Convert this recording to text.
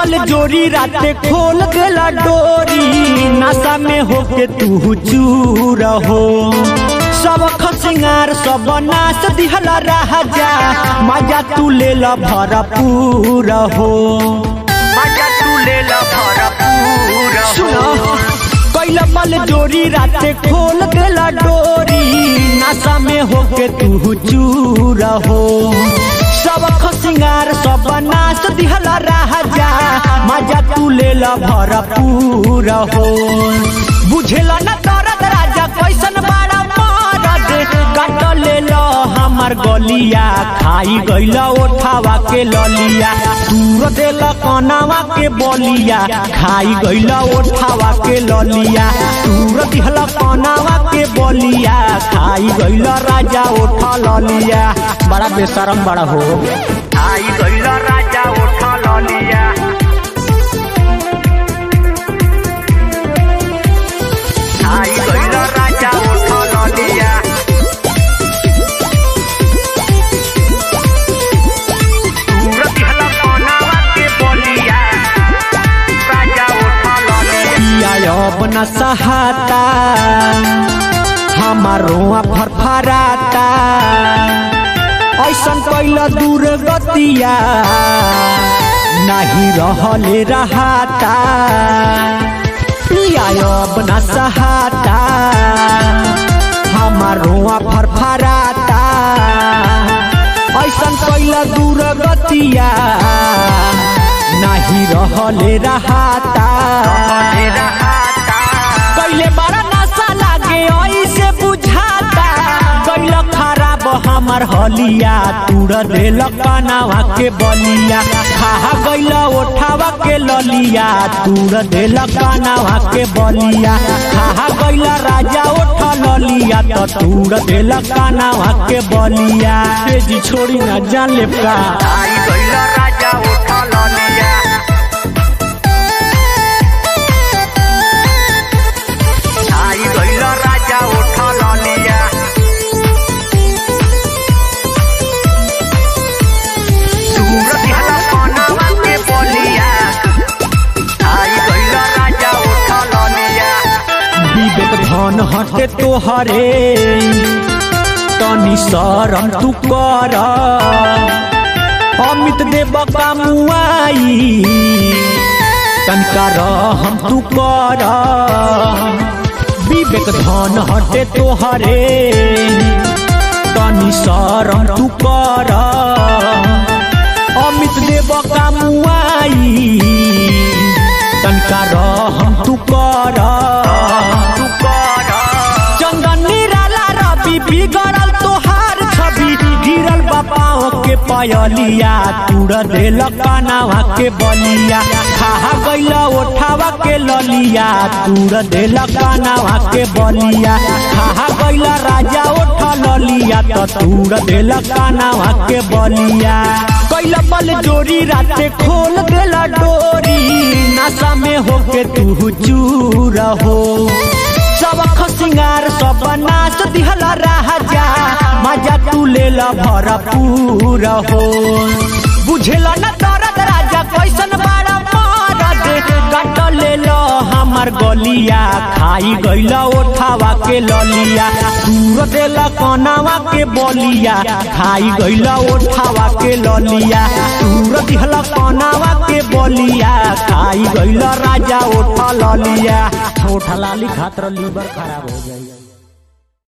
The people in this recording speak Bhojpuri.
बल जोरी राते खोल देला डोरी नशा में होके तू चूर हो सब खसिंगार सब नाच दिहला राजा मजा तू ले ला भरपूर हो मजा तू ले ला भरपूर हो कैला बल जोरी राते खोल देला डोरी नशा में होके तू चूर हो सब खसिंगार सब नाच दिहला राजा मजा तू ले ला भरपूर हो बुझेला न दर्द राजा कैसन बाड़ा मरद काट ले लो हमार गलिया खाई गईला ओठावा के ललिया तूर देला कनावा के बलिया खाई गईला ओठावा के ललिया तूर दिहला कनावा के बलिया खाई गईला राजा ओठा ललिया बड़ा बेशरम बड़ा हो खाई गईला राजा ओठा ललिया खाई गईला राजा ओठा ललिया अपना सहाता हमारो फरफराता ऐसन कैला दूर गतिया नहीं रहले रहाता पिया अपना सहाता हमारो फरफराता ऐसन कैला दूर गतिया नहीं रहले रहाता कैले बड़ा नशा लागे ऐसे बुझाता कैल खराब हमर हलिया तूड़ देल कनावा के बलिया खा गैल ओठावा के ललिया तूड़ देल कनावा के बलिया खा गैल राजा ओठ ललिया तो तूड़ देल कनावा के बलिया जी छोड़ी ना जान ले का राजा ओठ ललिया आई गइल राजा उठ ललिया दूर दिहला कनावा के बलिया आई गइल राजा उठ ललिया विवेक धन हटे तोहरे तनी शरम तू कर अमित देव कामुआई तनका हम तू कर विवेक धन हटे तोहरे तनी शरम तू कर अमित देव कामुआई तनका हम तू कर चंदन निराला रवि बिगड़ल तोहार छवि गिरल बापाओ के पयलिया तूड़ देल कनावा के बलिया खा गैला ओठावा के ललिया तूड़ देल कनावा के बलिया खा गैला राजा ओठ ललिया तो तूड़ देल कनावा के बलिया कैला बल जोरी राते खोल देला डोरी नशा में होके तू चूर हो सब खसिंगार सब नाच दिहला राजा मजा तू ले ला भरपूर हो बुझेला न दर्द राजा कैसन बाड़ा मरद काट ले लो हमार गलिया खाई गईला ओठावा के ललिया दूर देला कनावा के बलिया खाई गईला ओठावा के ललिया दूर दिहला कनावा के बलिया खाई गईला राजा ओठा ललिया ओठा लाली खातर लीवर खराब हो गई